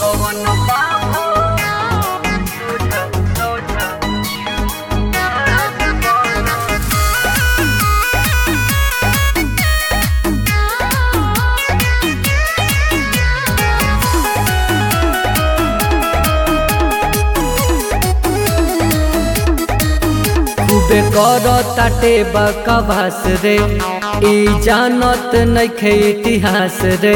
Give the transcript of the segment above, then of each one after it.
कवन बाबू सोझा खूबे कर ताटे बकवास रे ई जानत नइखे इतिहास रे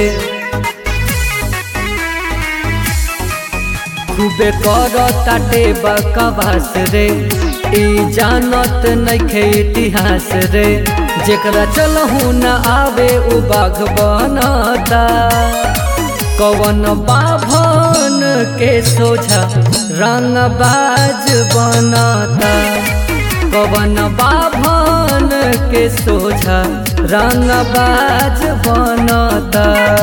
खूबे कर ताटे बकवास रे ई जानत नइखे इतिहास रे जेकरा चलहु न आवे उ बाघ बनता कवन बाभन के सोझा रंगबाज बनता कवन बाभन के सोझा रंगबाज बनता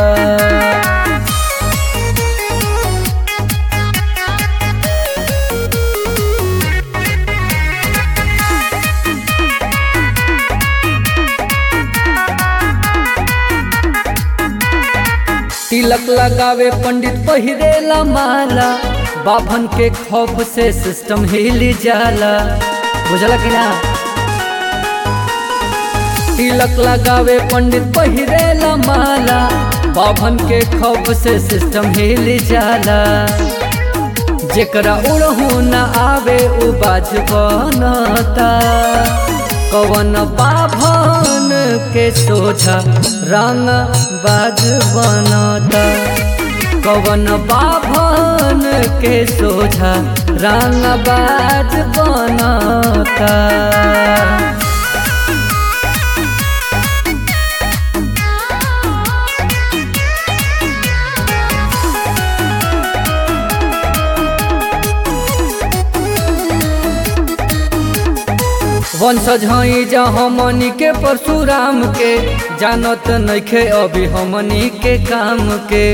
तिलक लगावे पंडित पहिरेला माला बाभन के खौफ से सिस्टम हिल जाला बुझला कि ना तिलक लगावे पंडित पहिरेला माला बाभन के खौफ से सिस्टम हिल जाला जेकरा उड़हू न आवे उ बाज बनता कवन बाभन के सोझा रंग बाज बनता कवन बाभन के सोझा रंग बाज बनता वंशज हई जा हमनी के परशुराम के जानत नइखे अभी हमनी के काम के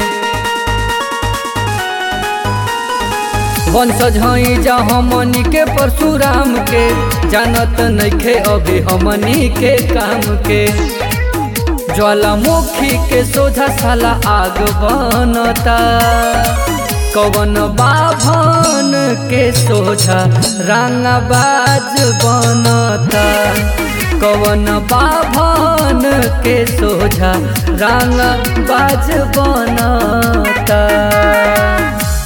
वंशज हई जा हमनी के परशुराम के जानत नइखे अभी हमनी के काम के ज्वालामुखी के सोझा साला आग बनता कवन बाभन के सोझा रंगबाज बनता कवन बाभन के सोझा रंगबाज बनता